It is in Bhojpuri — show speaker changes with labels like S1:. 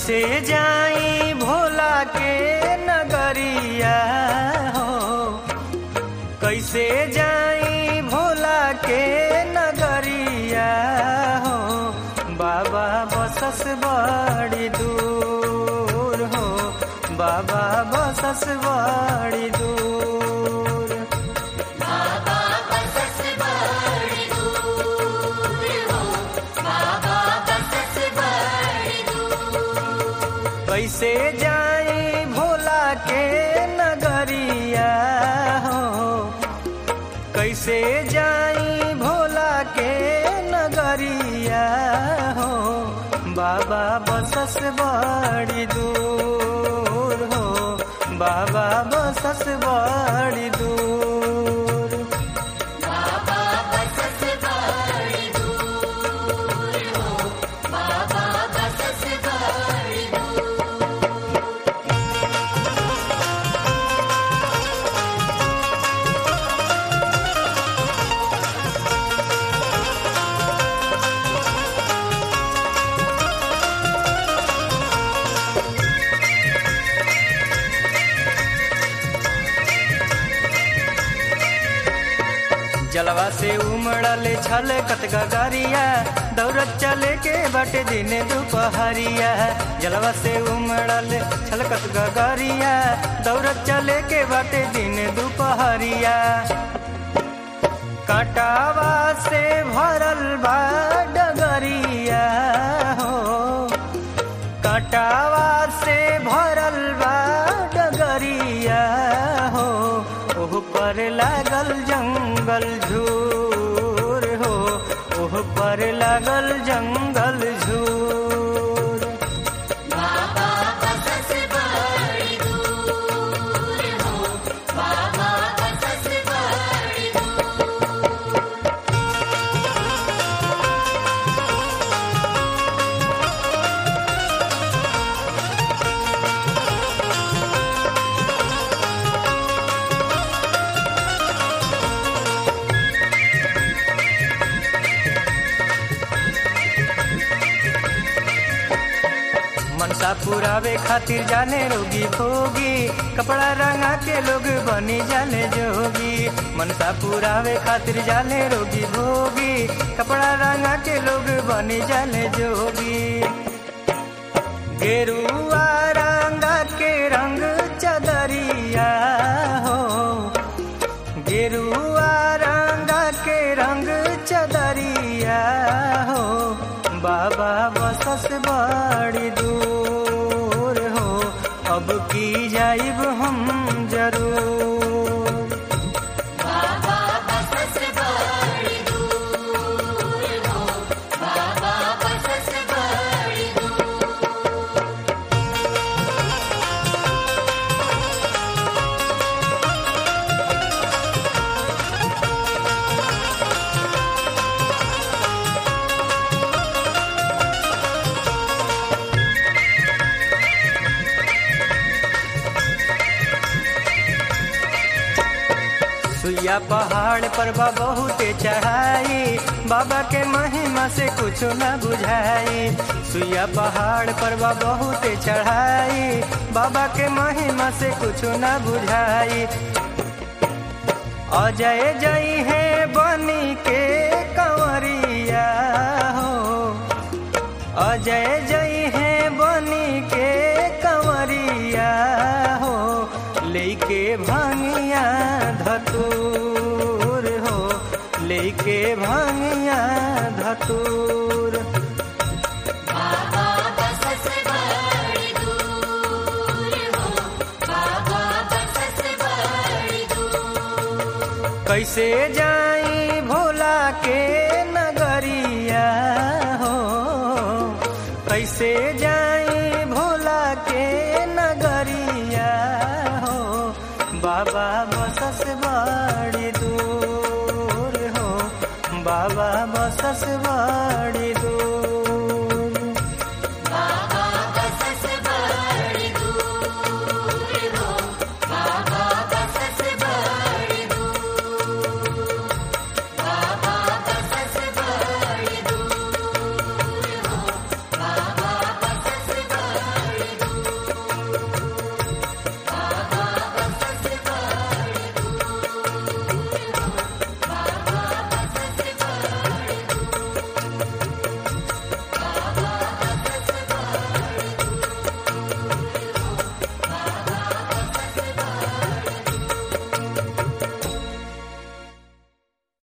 S1: कैसे जाई भोला के नगरिया हो कैसे जाई भोला के नगरिया हो बाबा बसस बड़ी दूर हो बाबा बसस बड़ी दूर
S2: बाबा बसस बड़ी दूर हो बाबा बसस बड़ी दूर
S1: कैसे जाई भोला के नगरिया हो कैसे जाई भोला के नगरिया हो बाबा बसस बड़ी दूर हो बाबा बसस बड़ी दूर
S2: बाबा बसस बड़ी दूर हो बाबा बसस बड़ी दूर
S1: जलवा से उमड़ल छल कत गगरिया दौड़त चले के बटे दिन दोपहरिया जलवा से उमड़ल छल कत गगरिया दौड़त चले के बटे दिन दोपहरिया काटावा से भरल बा डगरिया हो काटावा से भरल बा डगरिया हो ओह पर लागल जंगल झूर हो ओह पर लागल जंगल झूर
S2: बाबा बसस बड़ी दूर हो बाबा बसस बड़ी दूर
S1: मनसा पुरावे खातिर जाने रोगी भोगी कपड़ा रंगा के लोग बनी जाने जोगी मनसा पुरावे खातिर जाने रोगी भोगी कपड़ा रंगा के लोग बनी जाने जोगी गेरुआ रंगा के रंग चदरिया हो गेरुआ रंगा के रंग चदरिया हो बाबा बसस बड़ी दूर हो अब की जाइब हम जरूर
S2: बाबा बसस बड़ी दूर हो बाबा बसस बड़ी दूर
S1: सुइया पहाड़ पर बा बहुते चढ़ाई बाबा के महिमा से कुछ न बुझाई सुइया पहाड़ पर बा बहुते चढ़ाई बाबा के महिमा से कुछ न बुझाई अजय जई है बनी के कंवरिया हो अजय जई है बनी के कंवरिया हो लेके भांगिया धतूर हो लेके भांगिया धतूर
S2: बाबा बसस बड़ी दूर हो बाबा बसस बड़ी दूर
S1: कैसे जाई भोला के नगरिया हो कैसे जाई भोला के नगरिया हो बाबा बसस बड़ी दूर हो बाबा बसस